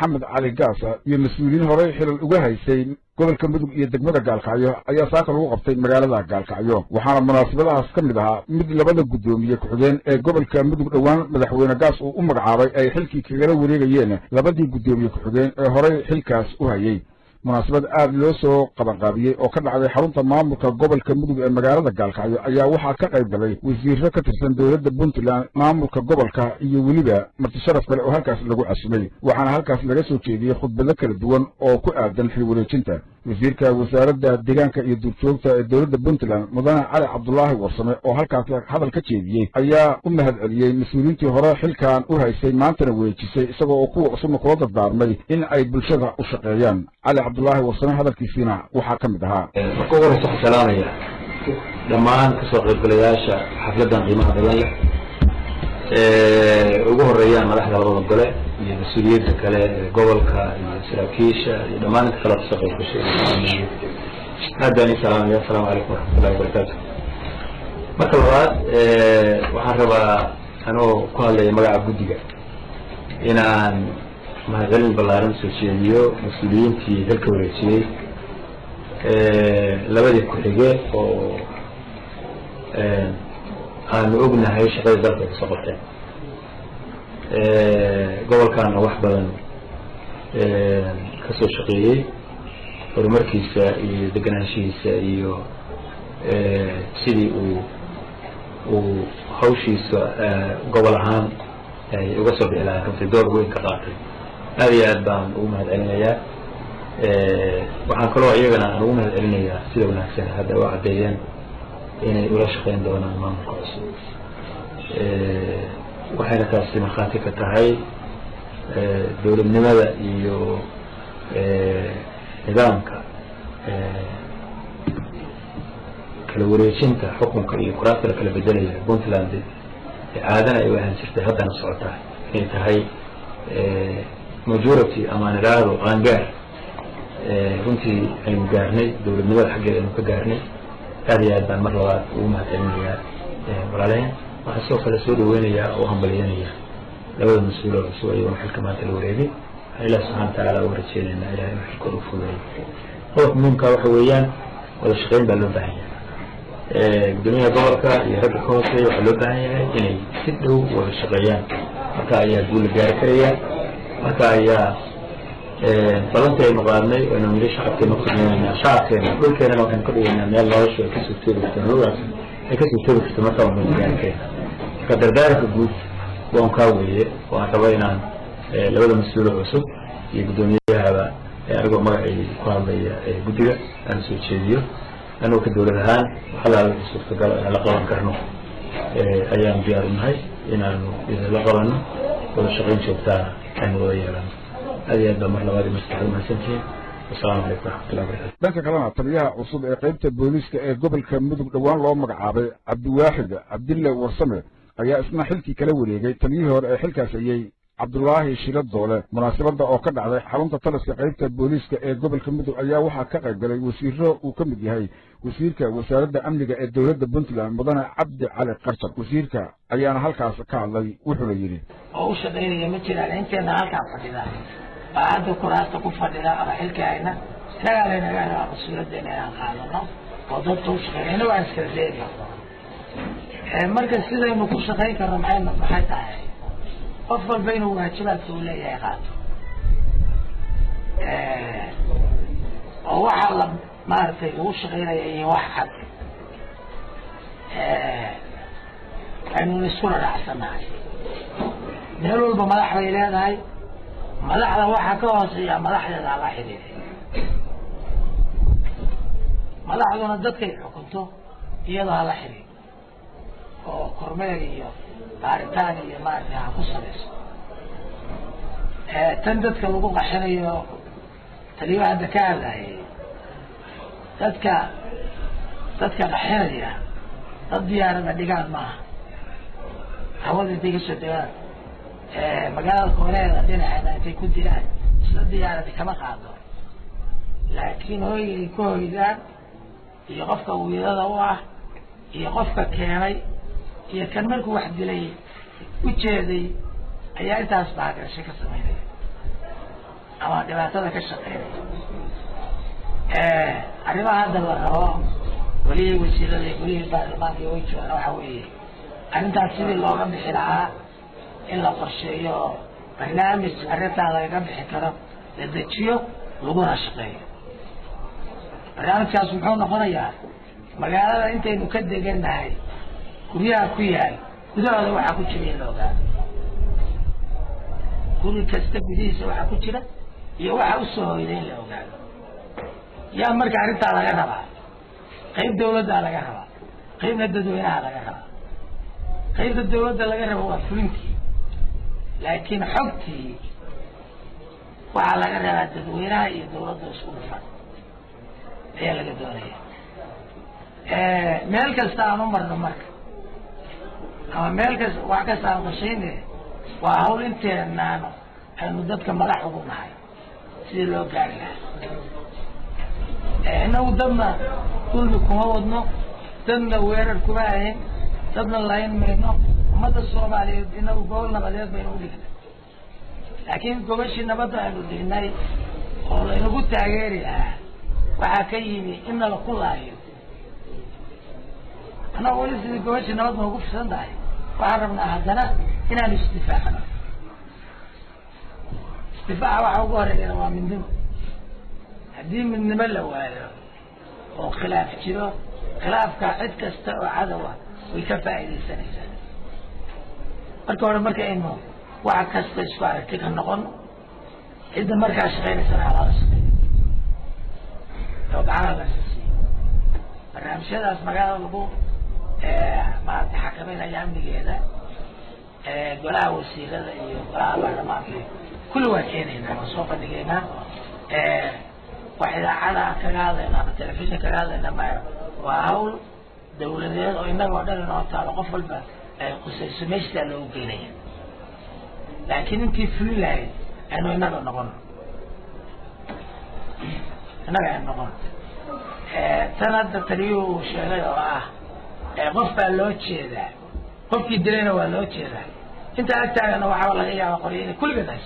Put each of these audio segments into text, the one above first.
maxamed cali gaasa iyo mas-uuliyiin horey xilal uga haysay gobolka mudug iyo degmada gaalkacyo ayaa saaka lagu qabtay magaalada gaalkacyo waxaana munaasabadahaas ka mid ahaa mid labada guddoomiye ku-xigeen ee gobolka mudug dhowaan madaxweyne gaas uu u magacaabay ay xilkii kagala wareegayeen labadii guddoomiye ku-xigeen ee horey xilkaas u hayay munaasabad aada loo soo qabanqaabiyey oo ka dhacday xarunta maamulka gobolka mudug ee magaalada gaalkacyo ayaa waxaa ka qayb galay wasiiro ka tirsan dowladda puntland maamulka gobolka iyo weliba martisharaf kale oo halkaas lagu casumay waxaana halkaas laga soo jeediyey khudbado kala duwan oo ku aadan xil wareejinta wasiirka wasaaradda deegaanka iyo duurjoogta ee dowladda puntland mudane cali cabdulaahi warsame oo halkaas hadal ka jeediyey ayaa u mahad celiyey mas-uuliyiintii hore xilkan u haysay maantana weejisay isagoo oo kuwa cusubna kula dardaarmay in ay bulshada u shaqeeyaan cali cabdulaahi warsame hadalkiisiina waxaa ka mid ahaa marka ugu horeysa waxaan salaamaya dhammaan kasoo qaybgalayaasha xafladdan qiimaha badan leh ugu horeeyaan madaxda labada gole iyo mas-uuliyiinta kale ee gobolka iyo saraakiisha iyo dhammaan inta kale kasoo qayb gashay aad baan ii salaamaya asalaamu calaykum waraxmatullahi wabarakaatu marka labaad waxaan rabaa anoo ku hadlaya magaca guddiga inaan mahadcelin ballaaran soo jeediyo mas-uuliyiintii dalka wareejiyey labadii ku-xige oo aanu ognahay shaqadii dalka ay kasoo qabteen gobolkaana wax badan kasoo shaqeeyey horumarkiisa iyo deganaanshihiisa iyo sidii uu uu hawshiisa gobol ahaan ay uga soo bixi lahayn runtii door weyn ka qaatay aad iyo aad baan ugu mahad celinayaa waxaan kaloo iyagana aan ugu mahad celinayaa sida wanaagsan hadda u caddeeyeen inay ula shaqeyn doonaan maamulka cusub waxayna taasi markhaati ka tahay dowladnimada iyo nidaamka kala wareejinta xukunka iyo kuraasta la kala bedelaya puntland caadana ay u ahaan jirtay haddana socotaa inay tahay majority amaan idhaahdo qaangaar runtii aynu gaarnay dowladnimada xaggeeda aynu ka gaarnay aad iyo aad baan mar labaad ugu mahad celinayaa walaalehen waxaan sidoo kale soo dhaweynayaa oo hambalyanaya labada mas-uul oo cusub ayagona xilka maanta la wareegay waxaan ilahi subxana watacaala uga rajeynaynaa ilahay inuu xilkooda ufudeeyo qodobka muhimka waxa weeyaan wada shaqeyn baa loo baahan yahay gudoomiyaha gobolka iyo ragga ka hooseeya waxaa loo baahan yahay inay si dhow wada shaqeeyaan marka ayaa guul la gaari karaya marka ayaa balanta aynu qaadnay aynu niri shacabkeena kusameynayna shacabkeena dhulkeenana waxaynu ka dhigaynaa meel noloshu ay kasoo toobi karto nolodaas ay kasoo toobi karto marka waanu gaari karayna marka dardaaranka guud waan kaa weeye waan raba inaan labada mas-uulo cusub iyo guddoomiyahaba anigoo magacay ku hadlaya guddiga aan soo jeediyo anigoo ka dowlad ahaan waxalaala wixii suurtagala inaan la qaban karno ayaanu diyaar unahay inaanu idinla qabano wada shaqayn joogtaana aynu wada yeelano aad iyo aad baa mar labaad maskaxda mahadsantihiin wasalaamu calaykum waraxmatullahi barakatu dhanka kalena taliyaha cusub ee qaybta booliiska ee gobolka mudug dhowaan loo magacaabay cabdiwaaxid cabdille warsame ayaa isna xilkii kala wareegay taliyihii hore ee xilkaas ayey cabdulaahi shiro doole munaasabadda oo ka dhacday xarunta taliska qaybta booliiska ee gobolka mudug ayaa waxaa ka qayb galay wasiiro uu ka mid yahay wasiirka wasaaradda amniga ee dowladda puntland mudane cabdi cali qarjar wasiirka ayaana halkaas ka hadlay wuxuuna yidhi oo u shaqaynaya ma jiraan inteena halkaan fadhida baa hadda kuraasta ku fadhida ama xilka hayna inagaa laynaga rabaa mas-uuliyaddeena inaan qaadano oo dadka u shaqeyna inago aan iskala leegi marka sidaynu ku shaqayn karno maxay maxay tahay qof walba inuu waajibaadka uu leeyahay qaato oo waxaa la maaragtay lagu shaqaynaya iyo wax cad aynu isku raracsanahay meel walba madax bay leedahay madaxda waxaa ka hooseeya madaxdeeda la xidhiiday madaxduna dadkay xukunto iyadoo hala xidhiid oo kormeer iyo baaritaan iyo maaragtay ha ku samayso tan dadka lagu qaxinayo taliyaha hadda ka hadlayay dadka dadka qaxinaya dad diyaarada dhigaan maaha hawada intay kasoo degaan magaalada kooneeda dhinaceeda intay ku diraan isla diyaaradi kama qaado laakiin hoyga ay ku hoydaan iyo qofka wiilada u ah iyo qofka keenay iyo kan markuu wax dilay ujeeday ayaa intaas baagasho ka samaynaya ama dhibaatada ka shaqeynaya arrimaha hadda la rabo welihii wasiirada iyo welihii baarlamaanka way joogaan waxa weeye arrintaas sidii looga bixi lahaa in la qorsheeyo oo barnaamij arrintaa lagaga bixi karo la dejiyo laguna shaqeeyo barnaamijkaas muxuu noqonayaa magaalada intaynu ka degannahay guryaha ku yaal gudahooda waxaa ku jira in la ogaado guri kasta gudihiisa waxaa ku jira iyo waxa usoo hoyday in la ogaado yaa marka arrintaa laga rabaa qayb dawladdaa laga rabaa qaybna dadweynaha laga rabaa qaybta dawladda laga rabo waa fulintii laakiin xogtii waxaa laga rabaa dadweynaha iyo dawladda isku dhufan ayaa laga doonaya meel kasta aan u marno marka ama meel kasta wax kasta aan qorshayne waa hawl inteenaan aynu dadka madax ugu nahay sidii loo gaari lahaa inagu dadna dulmi kuma wadno dadna weerar kuma ahayn dadna layn mayno ummadda soomaaliyeed inagu gobol nabadeed baynu udhignay laakiin gobashii nabadda aynu dhignay oo laynagu taageeri lahaa waxaa ka yimi in nala ku laayo annaga weli sidii gobashii nabad noogu fisan tahay waxaan rabnaa haddana inaanu isdifaacno isdifaaca waxa ugu horeeyana waa midnimo haddii midnimo la waayo oo khilaaf jiro khilaafka cid kasta oo cadowa way ka faa'iidaysanaysaa marka hore marka aynu wax kasta isku aragti ka noqon cidda markaa shaqaynaysana halala shaqeeyo oo gacana la siisiyo barnaamijyadaas magaalada lagu maarata xakameynaya amnigeeda golaha wasiirada iyo golaha baarlamaanka kulli waa keenaynaa waa soo bandhigaynaa wax idaacada kaga hadlayna ama telefishin kaga hadlayna maayo waa hawl dawladeed oo innaga oo dhan inoo taalo qof walba ay qusayso meeshaa loogu geynaya laakiin intii fulin lahayd aynu innaga noqon innaga aynu noqon tan hadda taliyuhu uu sheegay oo ah qof baa loo jeedaa qofkii dilayna waa loo jeedaa inta agtaagana waxaa laga yaaba qorya inay kulligeed hayso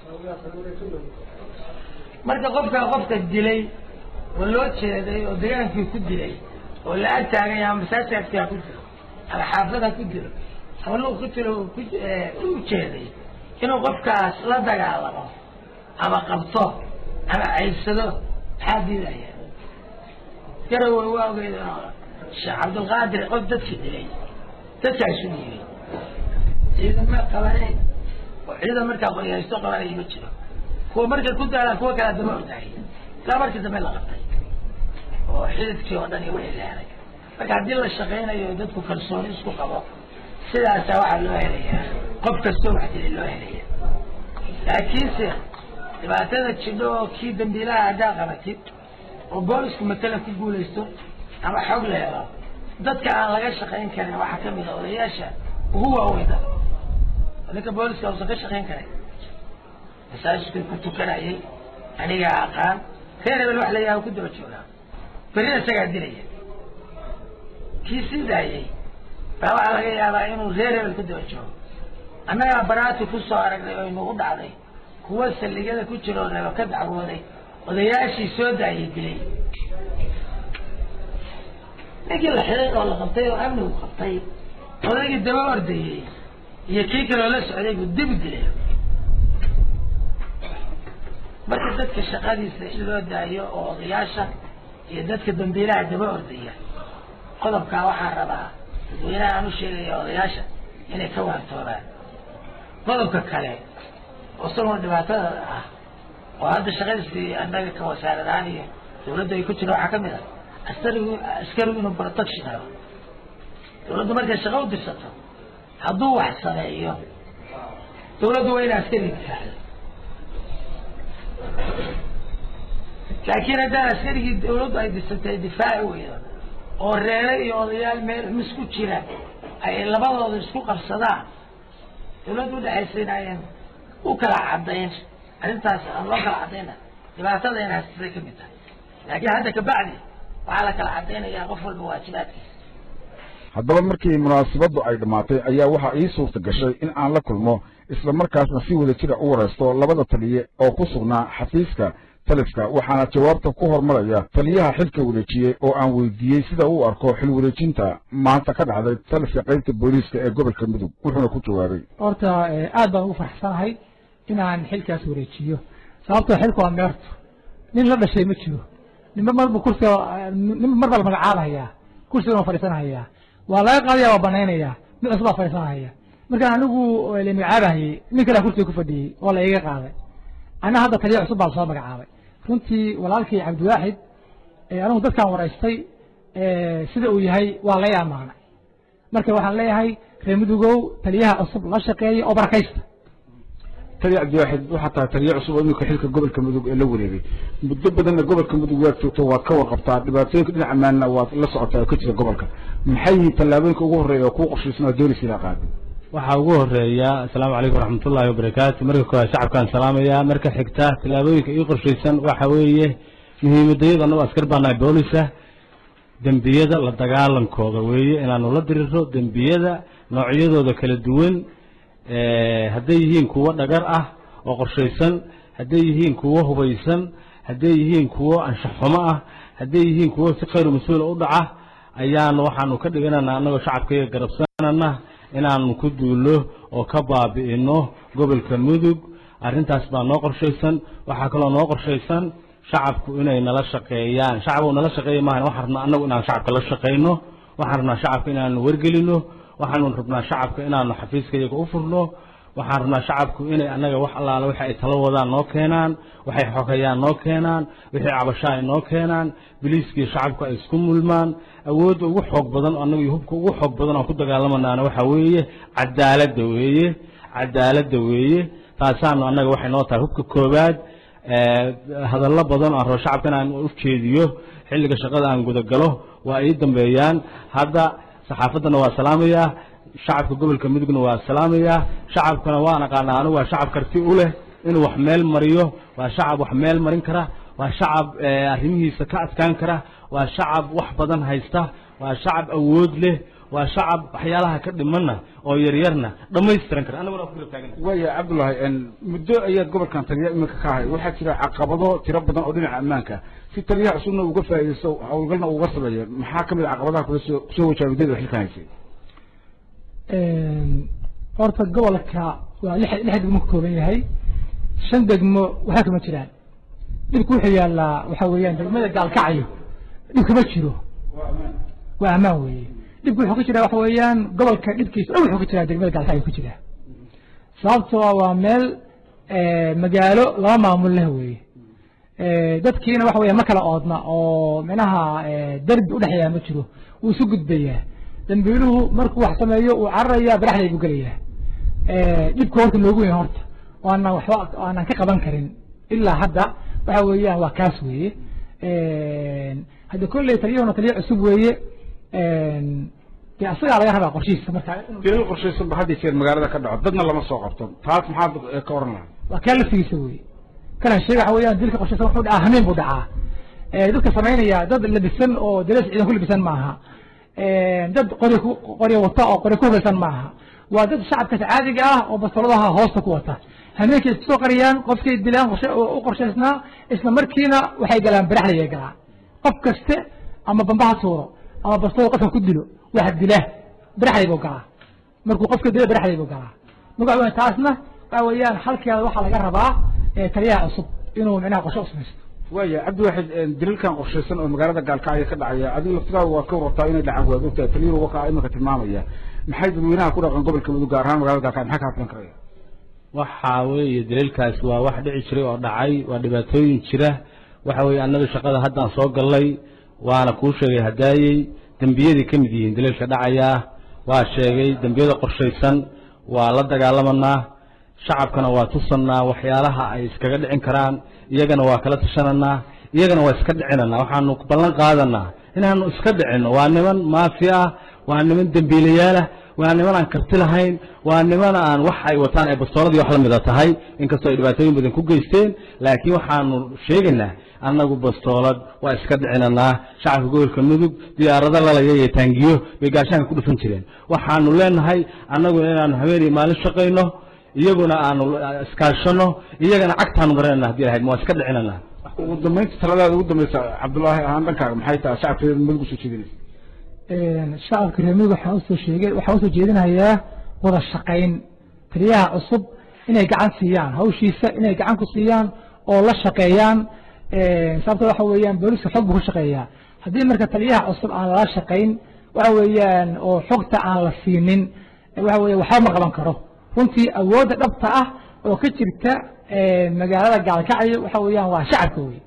marka qofka qofka dilay oo loo jeeday oo degaankii ku dilay oo la ag taagay ama masaajidkii ha ku dilo ama xaafad ha ku dilo ama lu ku dilo ku u jeeday inuu qofkaas la dagaalamo ama qabto ama caybsado maxaa diidaya garawey waa ogeyd sheekh cabdulqaadir qof dadkii dilay dadkaa isu dhiibay ciidama qabanay oo ciidan markaa qoryaysto qabanaya ma jiro kuwa markay ku daalaan kuwa kalea daba ordaayay ilaa markii dambe la qabtay oo xididkii oo dhan iyo wixii la helay marka haddii la shaqaynayo dadku kalsooni isku qabo sidaasaa waxaa loo helayaa qof kastoo wax dilay loo helaya laakiinse dhibaatada jidho oo kii dambiilaha haddaa qabatid oo boolisku matalan ku guulaysto ama xog la helo dadka aan laga shaqayn karin waxaa kamid a odayaasha ugu waaweyna ninka booliska usan ka shaqayn karin masaajidkii ku tukanayay anigaa aqaan reer hebel wax la yaha ku daba joogaa berina isagaa dilaya kii sii daayay baa waxaa laga yaabaa inuu reer hebel ku daba joogo annagaa baraati ku soo aragnay oo inugu dhacday kuwa saldhigyada ku jira oo reebo ka dacwooday odayaashii soo daayay dilay ninkii la xiday oo la qabtay oo amnigu qabtay odaygii daba ordayey iyo kii kaloo la socday buu dib u dilay marka dadka shaqadiisa in loo daayo oo odayaasha iyo dadka dambiilaha daba ordaya qodobkaa waxaa rabaa dadweynaha aan u sheegaya odayaasha inay ka waantoobaan qodobka kale oo isagoo dhibaatada ah oo hadda shaqadiisii annaga ka wasaarad ahaan iyo dawladda ay ku jira waxaa kamid ah askarigu askarigu inuu protection helo dawladdu markay shaqo u dirsato hadduu wax sameeyo dawladdu waa ina askariga difaacdo laakiin haddaan askarigii dawladdu ay dirsatay difaaci weydo oo reere iyo odayaal meel mis ku jira ay labadooda isku qabsadaan dawladdu udhexaysayna ayan u kala cadayn arrintaas aan loo kala cadayna dhibaatada in haysatay kamid tahay laakiin hadda kabacdi waxaa la kala cadaynayaa qof walba waajibaadkiisa haddaba markii munaasabaddu ay dhammaatay ayaa waxaa ii suurta gashay in aan la kulmo isla markaasna si wada jira u waraysto labada taliye oo ku sugnaa xafiiska taliska waxaana jawaabta ku hormaraya taliyaha xilka wareejiyey oo aan weydiiyey sida uu arko xil wareejinta maanta ka dhacday taliska qaybta booliiska ee gobolka mudug wuxuuna ku jawaabay horta aad baan ugu faraxsanahay inaan xilkaas wareejiyo sababtoo xilku waa meerto nin la dhashay ma jiro ninba marbu kursiga ninba mar baa la magacaabahayaa kursigan waa fadhiisanhayaa waa laga qaadaya waa banaynayaa mid cusub baa fadhiisanhaya markaan anigu la magacaabahayey nin kalea kursiga ku fadhiyey oo la iga qaaday anna hadda taliya cusub baa lasoo magacaabay runtii walaalkii cabdiwaaxid anigu dadkaan waraystay sida uu yahay waa lay amaanay marka waxaan leeyahay reer mudugow taliyaha cusub la shaqeeya oo barakaysta taliya cabdiwaaxid waxaa tahay taliye cusub oo iminka xilka gobolka mudug ee la wareegay muddo badanna gobolka mudug waad joogto waad ka warqabtaa dhibaatooyinka dhinaca maanna waad la socotaa oo ka jira gobolka maxay yihiin tallaabooyinka ugu horreeya oo kuu qorshaysan oo doonaysa inaa qaado waxaa ugu horeeya asalaamu calaykum waraxmatullahi wabarakaatu marka koowaad shacabkaan salaamaya marka xigta tallaabooyinka ii qorshaysan waxa weeye muhiimadayada annago askar baanahay boolisa dembiyada la dagaalankooda weeye inaanu la diriro dembiyada noocyadooda kala duwan hadday yihiin kuwo dhagar ah oo qorshaysan hadday yihiin kuwo hubaysan hadday yihiin kuwo anshaxumo ah hadday yihiin kuwo si khayru mas-uula u dhaca ayaanu waxaanu ka dhiganana annagoo shacabkaiga garabsanana inaanu ku duulno oo ka baabi'ino gobolka mudug arrintaas baa noo qorshaysan waxaa kaloo noo qorshaysan shacabku inay nala shaqeeyaan shacab nala shaqeeya maahan waxaan rabnaa annagu inaan shacabka la shaqayno waxaan rabnaa shacabka inaanu wargelino waxaanu rabnaa shacabka inaanu xafiiska iyaga u furno waxaan rabnaa shacabku inay annaga wax allaala wixi ay talo wadaan noo keenaan waxay xogayaan noo keenaan wixii cabashaa ay noo keenaan biliiskii shacabku ay isku mulmaan awoodda ugu xoog badan annagu iyo hubka ugu xoog badan aan ku dagaalamanaana waxaa weeye cadaaladda weeye cadaaladda weeye taasaanu annaga waxay noo tahay hubka koowaad hadallo badan aan rabo shacabka inaan u jeediyo xilliga shaqada aan gudagalo waa ii dambeeyaan hadda saxaafaddana waa salaamayaa shacabka gobolka mudugna waa salaamayaa shacabkana waan aqaanaa anigu waa shacab karti u leh inuu wax meel mariyo waa shacab wax meel marin kara waa shacab arrimihiisa ka adkaan kara waa shacab wax badan haysta waa shacab awood leh waa shacab waxyaalaha ka dhimanna oo yaryarna dhammaystiran kara anaguna waa ku garab taagan waaya cabdullaahi muddo ayaad gobolkan taliya iminka ka ahay waxaa jira caqabado tiro badan oo dhinaca ammaanka si taliyaha cusubna uga faa'iidaysto howlgalna uga sameeya maxaa ka mid a caqabadaha kula soo kusoo wajaa muddada xilkan haysay horta gobolka waa lix lix degmo ka kooban yahay shan degmo waxba kama jiraan dhibku wuxuu yaallaa waxaa weeyaan degmada gaalkacyo dhib kama jiro waa ammaan weeye dhibku wuxuu ka jiraa waxa weeyaan gobolka dhibkiisa dhan wuxuu ka jiraa degmada gaalkacyo ku jira sababtoo waa meel magaalo laba maamul leh weeye dadkiina waxa weya ma kala oodna oo micnaha derbi udhexeeya ma jiro wuu isu gudbayaa dambiiluhu markuu wax sameeyo uu cararayaa baraxday buu gelayaa dhibka horta noogu weyn horta aanan waxba aanan ka qaban karin ilaa hadda waxa weeyaan waa kaas weeye hadda kolley taliyahuna taliya cusub weeye dee asagaa laga rabaa qorshihiisa marka dilal qorshaysan ba hadda jeer magaalada ka dhaco dadna lama soo qabto taas maxaad ka oran lahaa waa kaa laftigiisa weeye kana sheega waxa weeyaan dilka qorshaysan wuxuu dhacaa hameen buu dhacaa dadka samaynaya dad labisan oo darees ciidan ku labisan maaha dad qori qori wata oo qori ku hubaysan maaha waa dad shacabkaas caadiga ah oo basoladaha hoosta ku wata hameenkay isku soo qariyaan qofkay dilaan u qorshaysnaa isla markiina waxay galaan baraxday galaan qof kaste ama bambaha tuuro ama bastooda qofka ku dilo wax dila baraxday buu galaa markuu qofka dilo baraxday buu galaa marka waxa taasna waxa weeyaan halkeeda waxaa laga rabaa taliyaha cusub inuu micnaha qorshe u samaysto waaya cabdiwaaxid dilalkan qorshaysan oo magaalada gaalkacyo ka dhacaya adiga laftigaada waad ka warabtaa inay dhacaan waad ogtahay taliyuhu wakaa iminka tilmaamaya maxay dadweynaha ku dhaqan gobolka mudug gaar ahaan magaalada gaalkacyo maxaa ka hadlan karaya waxa weeye daliilkaas waa wax dhici jiray oo dhacay waa dhibaatooyin jira waxa weeye annaga shaqada haddaan soo gallay waana kuu sheegay hadaayey dembiyadii ka mid yihiin daliilka dhacayaa waa sheegay dembiyada qorshaysan waa la dagaalamanaa shacabkana waa tusannaa waxyaalaha ay iskaga dhicin karaan iyagana waa kala tashananaa iyagana waa iska dhicinanaa waxaanu ballan qaadanaa inaanu iska dhicinno waa niman maafi ah waa niman dembiilayaalah waa niman aan karti lahayn waa niman aan wax ay wataan ay bastooladii wax la mida tahay inkastoo ay dhibaatooyin badan ku geysteen laakiin waxaanu sheegaynaa annagu bastoolad waa iska dhicinanaa shacabka gobolka mudug diyaarado lalaya iyo taangiyo bay gaashaanka ku dhufan jireen waxaanu leenahay annagu inaanu habeenii maalin shaqayno iyaguna aanu iskaashano iyagana cagtaanu marinana haddii lahayd ma waa iska dhicinana ugu dambaynta taladaada ugu dambaysa cabdullaahi ahaan dhankaaga maxay tahay shacabka reer mudug usoo jeedinaysa shacabka reer mudug waxaan usoo sheegay waxaan usoo jeedinayaa wada shaqayn taliyaha cusub inay gacan siiyaan hawshiisa inay gacan ku siiyaan oo la shaqeeyaan sababta waxa weeyaan booliska xog buu ku shaqeeyaa haddii marka taliyaha cusub aan lala shaqayn waxa weeyaan oo xogta aan la siinin waxa weya waxba ma qaban karo runtii awoodda dhabta ah oo ka jirta magaalada gaalkacyo waxa weeyaan waa shacabka wey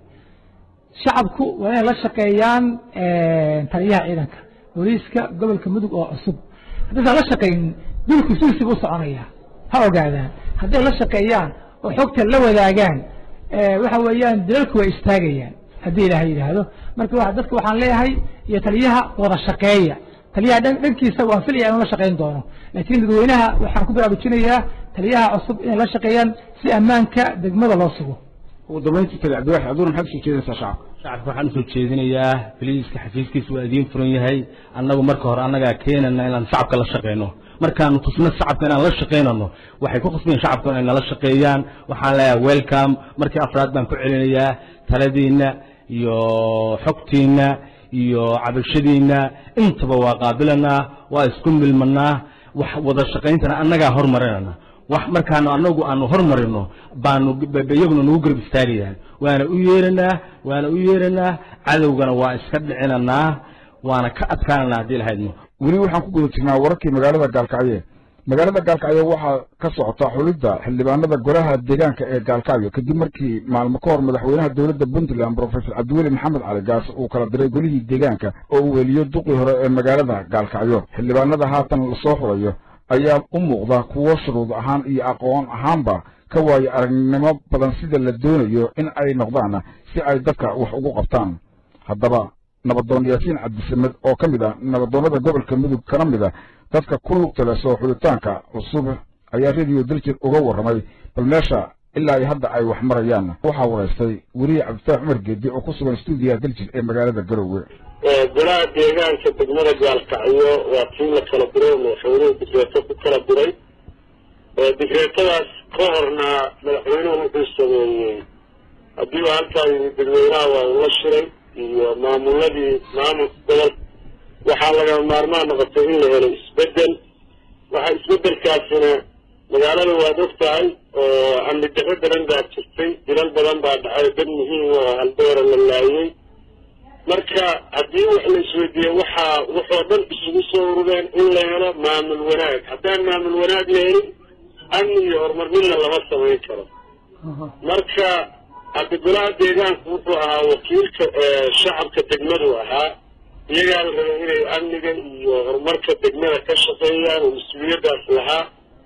shacabku waa inay la shaqeeyaan taliyaha ciidanka booliiska gobolka mudug oo cusub haddaysan la shaqaynin dulku silsibu u soconaya ha ogaadaan hadday la shaqeeyaan oo xogta la wadaagaan waxa weeyaan dalalku way istaagayaan haddii ilaahay yidhaahdo marka dadka waxaan leeyahay iyo taliyaha wada shaqeeya taliyaha dhankiisa waan filaya inuu la shaqayn doono laakiin dadweynaha waxaan ku baraarujinayaa taliyaha cusub inay la shaqeeyaan si ammaanka degmada loo sugo ugu dambayntii tali cabdiwaxid aduna maxaad usoo jeedinaysaa shacabka shacabka waxaan usoo jeedinayaa biliiska xafiiskiisa waa idiin furan yahay annagu marka hore annagaa keenana inaan shacabka la shaqeyno markaanu tusno shacabka inaan la shaqaynano waxay ku khasbayen shacabka inay nala shaqeeyaan waxaan leeyahay welcome markii afraad baan ku celinayaa taladiina iyo xogtiina iyo cabashadiina intaba waa qaabilanaa waa isku milmanaa wax wada shaqayntana annagaa hormarinana wax markaanu anagu aanu hormarino baanu iyaguna nagu garab istaagayaan waana u yeeranaa waana u yeeranaa cadowgana waa iska dhicinanaa waana ka adkaananaa haddii lahaydno weli waxaan ku guda jirnaa wararkii magaalada gaalkacyo magaalada gaalkacyo waxaa ka socota xulidda xildhibaanada golaha deegaanka ee gaalkacyo kadib markii maalmo ka hor madaxweynaha dowladda puntland brofesor cabdiweli maxamed cali gaas uu kala diray golihii deegaanka oo uu weliyo duqii hore ee magaalada gaalkacyo xildhibaanada haatan lasoo xulayo ayaa u muuqda kuwo shuruud ahaan iyo aqoon ahaanba ka waayo aragnimo badan sida la doonayo in ay noqdaan si ay dadka wax ugu qabtaan haddaba nabadoon yaasiin cabdisamed oo ka mid ah nabadoonnada gobolka mudug kana mid a dadka ku lugta leh soo xulitaanka cusub ayaa rediyo daljir uga warramay bal meesha ilaa iyo hadda ay wax marayaan waxaa waraystay weriye cabdifaax cumar geedi oo ku sugan stuudiyaha daljir ee magaalada garowe golaha deegaanka degmada gaalkacyo waa tii la kala diray oo madaxweynuhu digreeto ku kala diray digreetadaas ka horna madaxweynuhu wuxuu sameeyey haddii uu halkaa yimid dadweynaha waa ula shiray iyo maamuladii maamulka gobol waxaa lagama maarmaan noqotay in la helo isbedel waxa isbedelkaasina magaalada waad og tahay oo amni darro badan baa jirtay dilal badan baa dhacay dad muhiim oo haldoora la laayay marka haddii wax la isweydiiye waxaa waxoo dhan isugu soo urureen in la helo maamul wanaag haddaan maamul wanaag la helin amni iyo horumar midna lama samayn karo marka hadda golaha deegaanku wuxuu ahaa wakiilka shacabka degmadu ahaa iyagaa la rabay inay amniga iyo horumarka degmada ka shaqeeyaan oo mas-uuliyaddaas lahaa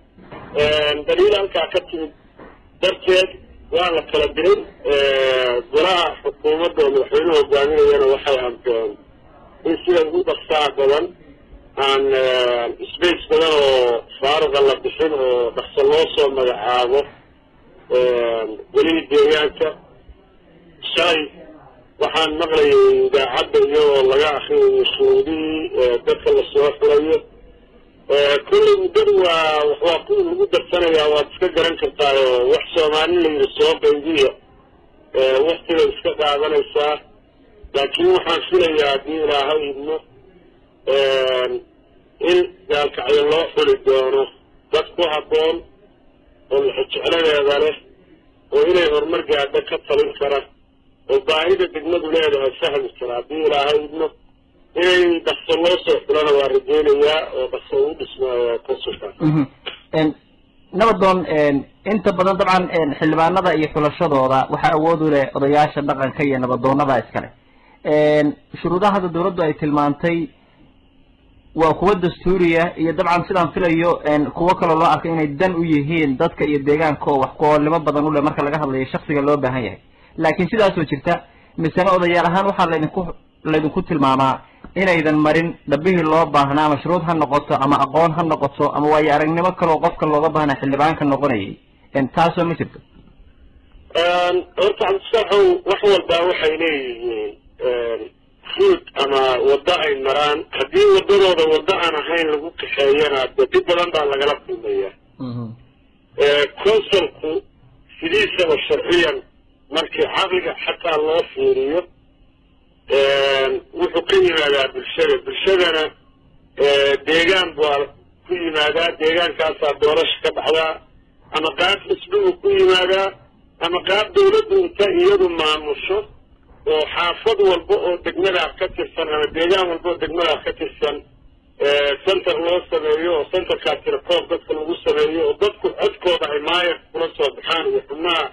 daliil halkaa ka timid darteed waa la kala diray golaha xukuumadda oo madaxweynuhu hogaaminayana waxay amreen in sida ugu dhaqsaha badan aan space badan oo faaruqa la bixin oo dhaqso loo soo magacaabo welihii deegaanka shalay waxaan maqlayay idaacadda iyadoo laga akrinayo shuruudihii dadka lasoo xulayo kullay muddadu waa waa kuwii lagu darsanayaa waad iska garan kartaa oo wax soomaali la yidhi soo qaybiya waktigay iska qaadanaysaa laakiin waxaan filayaa haddii ilaahay idmo in gaalkacyo loo xuli doono dad ku habboon oo lexejecladeeda leh oo inay horumar gaadho ka talin kara oo baahida degmadu leedahay fahmi kara haddii ilaahay idmo inay dhaqso loo soo xulana waa rajeynayaa oo dhaqso ugu dhismaayo konsulka nabadoon inta badan dabcan xildhibaanada iyo xulashadooda waxaa awood u leh odayaasha dhaqanka iyo nabadoonada iskale shuruudaha hadda dawladdu ay tilmaantay waa kuwa dastuuriya iyo dabcan sidaan filayo kuwo kaloo loo arkay inay dan u yihiin dadka iyo deegaanka oo wax ku-oolnimo badan u leh marka laga hadlayo shaksiga loo baahan yahay laakiin sidaasoo jirta misena odayaal ahaan waxaa laydinku laydinku tilmaamaa inaydan marin dhabihii loo baahnaa ama shuruud ha noqoto ama aqoon ha noqoto ama waayo aragnimo kaleo qofka looga baahnaa xildhibaanka noqonayay taasoo ma jirto horta cabdisaxow wax walbaa waxay leeyihiin ruud ama waddo ay maraan haddii waddadooda waddo aan ahayn lagu kaxeeyana de dib badan baa lagala kulmaya caqliga xataa loo fiiriyo wuxuu ka yimaadaa bulshada bulshadana deegaan baa ku yimaadaa deegaankaasaa doorasha ka baxdaa ama qaab xisbigu ku yimaadaa ama qaab dawladdu inta iyadu maamusho oo xaafad walba oo degmadaa ka tirsan ama deegaan walba oo degmadaa ka tirsan center loo sameeyo oo centerkaa tirakoob dadka lagu sameeyo oo dadku codkooda ay maayar kula soo baxaan iyo xubnaha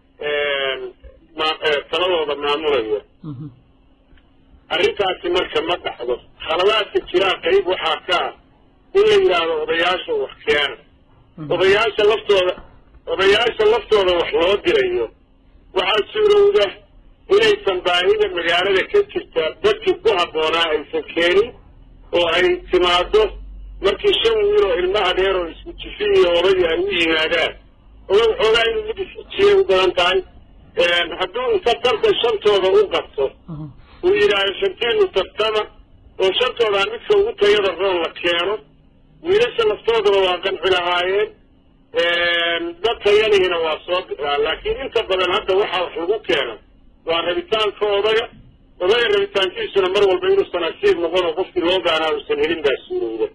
taladooda maamulaya arrintaasi marka ma dhacdo khaladaadka jiraa qayb waxaa ka ah in la yidhaahdo odayaasha wax keena odayaasha laftooda odayaasha laftooda wax loo dirayo waxaa suurowda inaysan baahida magaalada ka jirta dadkii ku habboonaa aysan keenin oo ay timaado markii shan wiil oo ilmo adeer oo isku jifi iyo odagi ay u yimaadaan odag xoogaa inuu mid isjiyay u badan tahay hadduu inta tartan shantooda u qabto uu yidhaahdo shantiinu tartama oo shantoodaa midka ugu tayada roon la keeno wiilasha laftoodaba waa qanci lahaayeen dad tayanihiina waa soo bixaa laakiin inta badan hadda waxaa wax lagu keena waa rabitaanka odaga odaga rabitaankiisuna mar walba inuusan asiib noqon oo qofkii loo baahnaa uusan helin baa suurowda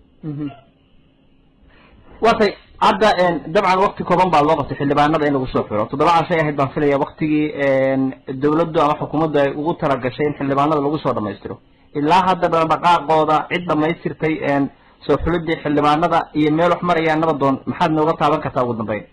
watay hadda dabcan wakti kooban baa loo qabtay xildhibaanada in lagu soo xiro toddoba cashay ahayd baan filaya waktigii dawladdu ama xukuumaddu ay ugu talagashay in xildhibaanada lagu soo dhamaystiro ilaa hadda dhaqdhaqaaqooda cid dhamaystirtay soo xulidii xildhibaanada iyo meel wax marayaan nabadoon maxaad nooga taaban kartaa ugu dambeyn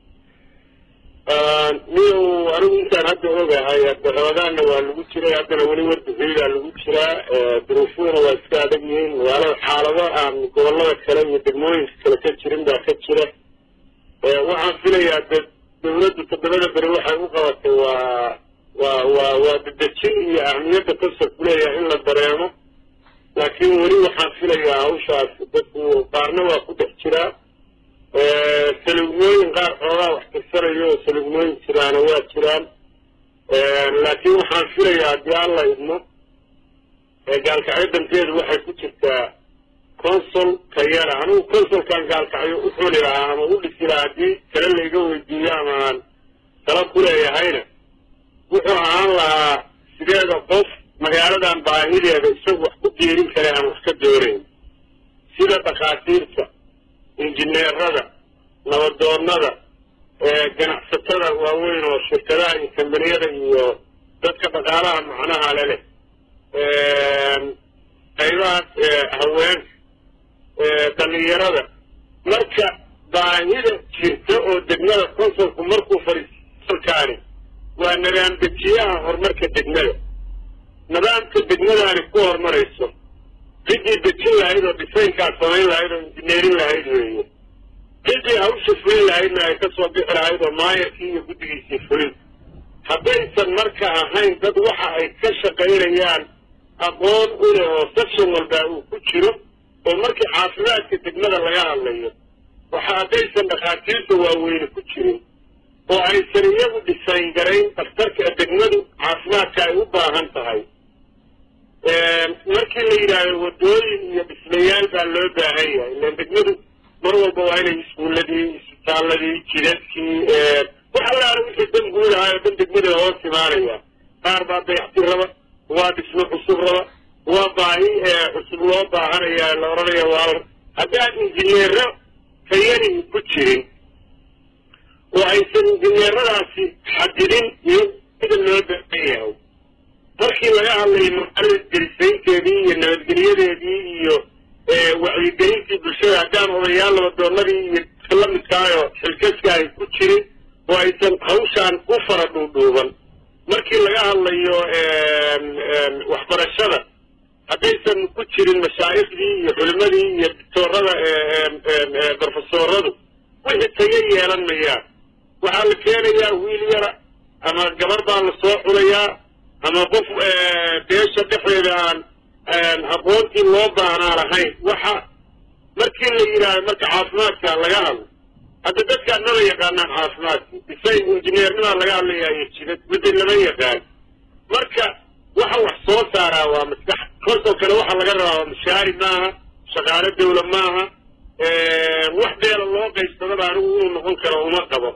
niyow anigu intaan hadda ogahay rabadaanna waa lagu jiray haddana weli warbixiidaa lagu jiraa duruufuhuna waa iska adag yihiin magaalada xaalado aan gobolada kale iyo degmooyinka kale ka jirin baa ka jira waxaan filayaa de dawladdu toddobada beri waxay u qabatay waa waa waa waa dedejin iyo ahmiyadda kasab kuleeyahay in la dareemo laakiin weli waxaan filayaa hawshaas dadku qaarna waa ku dhex jiraa salugmooyin qaar xoogaa wax tirsanayo oo salugmooyin jiraana waa jiraan laakiin waxaan filayaa haddii alla idmo gaalkacyo danteedu waxay ku jirtaa consul tayara anigu consulkan gaalkacyo u xuli lahaa ama u dhisi lahaa haddii tale layga weydiiyo ama aan tala ku leeyahayna wuxuu ahaan lahaa sideeda qof magaaladan baahideeda isagu wax ku diirin kale aan wax ka doonayn sida dhakhaatiirta injineerada nabadoonnada ganacsatada waaweyn oo shirkadaha iyo kambaniyada iyo dadka dhaqaalaha macnaha le leh qaybahaas haweenka dhalinyarada marka baahida jirta oo degmada consulku markuu fariisalkaani waa nidaam dejiyaha horumarka degmada nidaamka degmadaani ku horumarayso ciddii dejin lahayd oo dhisaynkaas samayn lahayd oo injineerin lahayd weeye ciddii hawsha fulin lahaydna ay ka soo bixi lahayd oo maayarkii iyo guddigiisii fulin haddaysan marka ahayn dad waxa ay ka shaqaynayaan aqoon u leh oo section walbaa uu ku jiro oo markii caafimaadka degmada laga hadlayo waxa haddaysan dhakhaatiirta waaweyne ku jirin oo aysan iyagu dhisayn garayn dhakhtarka degmadu caafimaadka ay u baahan tahay markii la yidhaahdo wadooyin iyo dhismayaal baa loo baahan yahay ilaan degmadu mar walba waa inay iskuuladii isbitaaladii jidadkii wax allaala wixii dan guud ahaa oo dhan degmada hoos imaanaya qaar baa dayactir raba waa dhismo cusub raba waa baahi cusub loo baahanaya la odhanaya waa haddaan injineero tayanii ku jirin oo aysan injineeradaasi xadidin iyo sida loo baahan yahay markii laga hadlayo magaalada gelisaynteedii iyo nabadgelyadeedii iyo wacyigelintii bulshada haddaan odayaal nabadoonadii iyo dadka la midkaayo xilkaska ay ku jirin oo aysan hawshaan u fara dhuudhuuban markii laga hadlayo waxbarashada haddaysan ku jirin mashaaikhdii iyo culimadii iyo dictoorada brofesooradu wixii taga yeelan mayaan waxaa la keenayaa wiil yara ama gabar baa la soo xulayaa ama qof beesha dhexdeeda aan aqoontii loo baahnaa lahayn waxa markii la yidhaahdo marka caafimaadka laga hadlo hadda dadkaan maba yaqaanaan caafimaadki isay injineernimaa laga hadlayayo jidad midda lama yaqaan marka waxa wax soo saaraa waa maskax koosoo kale waxa laga rabaa waa mashaari maaha shaqaalo dawla maaha wax beela loo qaybsadaba anigu inuu noqon karo uma qabo